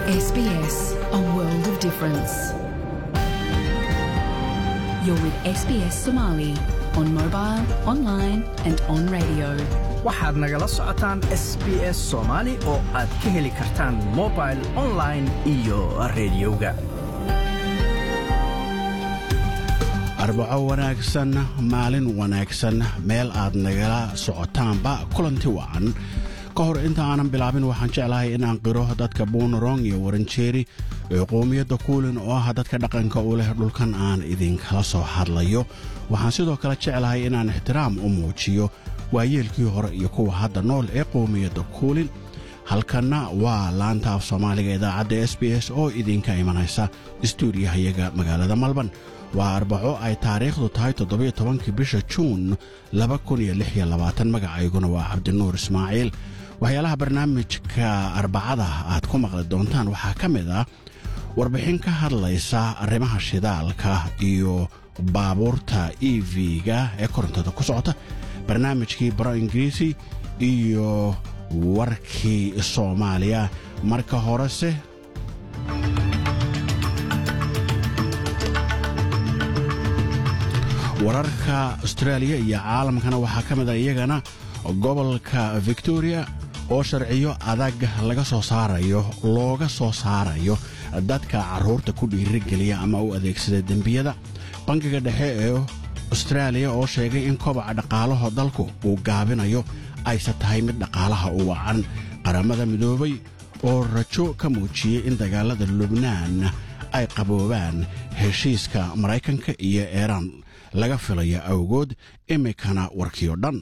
SBS, a world of difference. You're with SBS Somali on mobile, online, and on radio. waxaad nagala socotaan s b s soomaali oo aad ka heli kartaan mobil online iyo rediyoga arbaco wanaagsan maalin wanaagsan meel aad nagala socotaanba kulanti wacan ka hor inta aanan bilaabin waxaan jeclahay inaan qiro dadka buunarong iyo waranjeeri ee qoomiyadda kuulin oo ah dadka dhaqanka u leh dhulkan aan idinkala soo hadlayo waxaan sidoo kale jeclahay inaan ixtiraam u muujiyo waayeelkii hore iyo kuwa hadda nool ee qoomiyadda kuulin halkanna waa laanta af soomaaliga idaacadda s b s oo idinka imanaysa istuudiyahayaga magaalada malban waa arbaco ay taariikhdu tahay toddobiyo tobankii bisha juun laba kun iyo lix iyo labaatan magacayguna waa cabdinuur ismaaciil waxyaalaha barnaamijka arbacada aad ku maqli doontaan waxaa ka mid ah warbixin ka hadlaysa arrimaha shidaalka iyo baabuurta e v-ga ee korontada ku socota barnaamijkii baro ingiriisi iyo warkii soomaaliya marka horese wararka austraaliya iyo caalamkana waxaa ka mid a iyagana gobolka victoria oo sharciyo adag laga soo saarayo looga soo saarayo dadka carruurta ku dhiirigeliya ama u adeegsada dembiyada bangiga dhexe ee austraaliya oo sheegay in kobaca dhaqaalaha dalku uu gaabinayo ayse tahay mid dhaqaalaha u wacan qaramada midoobay oo rajo ka muujiyey in dagaalada lubnaan ay qaboobaan heshiiska maraykanka iyo eeraan laga filaya awgood iminkana warkiyo dhan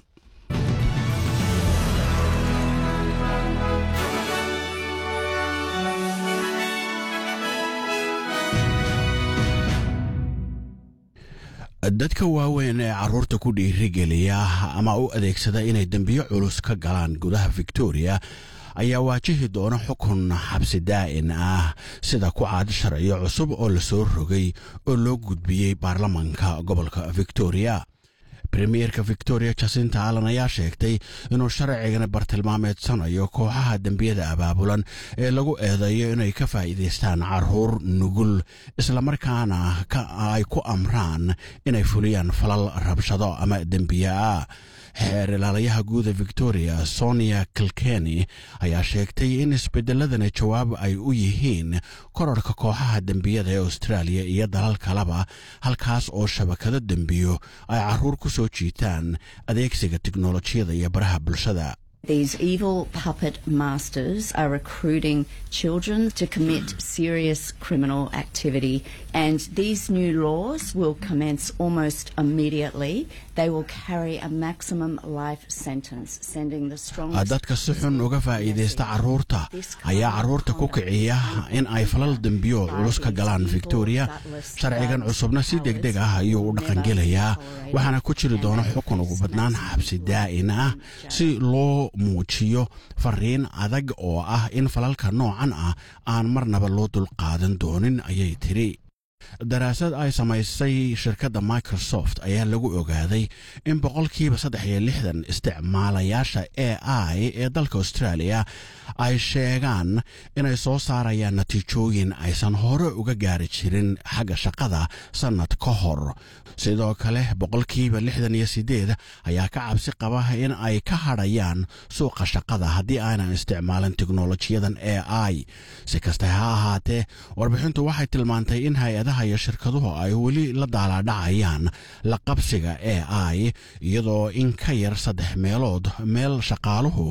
dadka waaweyn ee carruurta ku dhiirigeliya ama u adeegsada inay dembiyo culus ka galaan gudaha victoria ayaa waajihi doona xukun xabsi daa'in ah sida ku caad sharciyo cusub oo la soo rogay oo loo gudbiyey baarlamanka gobolka victoria premierka victoria jasinta allan ayaa sheegtay inuu sharcigani bartilmaameedsanayo kooxaha dembiyada abaabulan ee lagu eedeeyo inay ka faa'iidaystaan carruur nugul islamarkaana ay ku amraan inay fuliyaan falal rabshado ama dembiye ah xeer ilaalayaha guuda victoria sonia kilkeni ayaa sheegtay in isbedeladani jawaab ay u yihiin korarka kooxaha dembiyada ee austraaliya iyo dalal kaleba halkaas oo shabakado dembiyo ay carruur ku soo jiitaan adeegsiga tiknolojiyada iyo baraha bulshada These evil puppet masters are recruiting children to commit serious criminal activity, and these new laws will commence almost immediately. They will carry a maximum life sentence, sending the strongest. dadka si xun uga faa'iidaysta carruurta ayaa carruurta ku kiciya in ay falal dembiyo culus ka galaan victoria sharcigan cusubna si degdeg ah ayuu u dhaqangelayaa waxaana ku jiri doona xukun ugu badnaan xabsi daa'in ah si loo muujiyo fariin adag oo ah in falalka noocan ah aan marnaba loo dulqaadan doonin ayay tidhi daraasad ay samaysay shirkadda microsoft ayaa lagu ogaaday in boqolkiiba saddex iyo lixdan isticmaalayaasha a i ee dalka australia ay sheegaan inay soo saarayaan natiijooyin aysan hore uga gaari jirin xagga shaqada sannad ka hor sidoo kale boqolkiiba lixdan iyo siddeed ayaa ka cabsi qaba in ay ka hadhayaan suuqa shaqada haddii aanan isticmaalin teknolojiyadan a i si kasta ha ahaatee warbixintu waxay tilmaantay in hay-adaha iyo shirkaduhu ay weli la daalaadhacayaan la qabsiga a i iyadoo in ka yar saddex meelood meel shaqaaluhu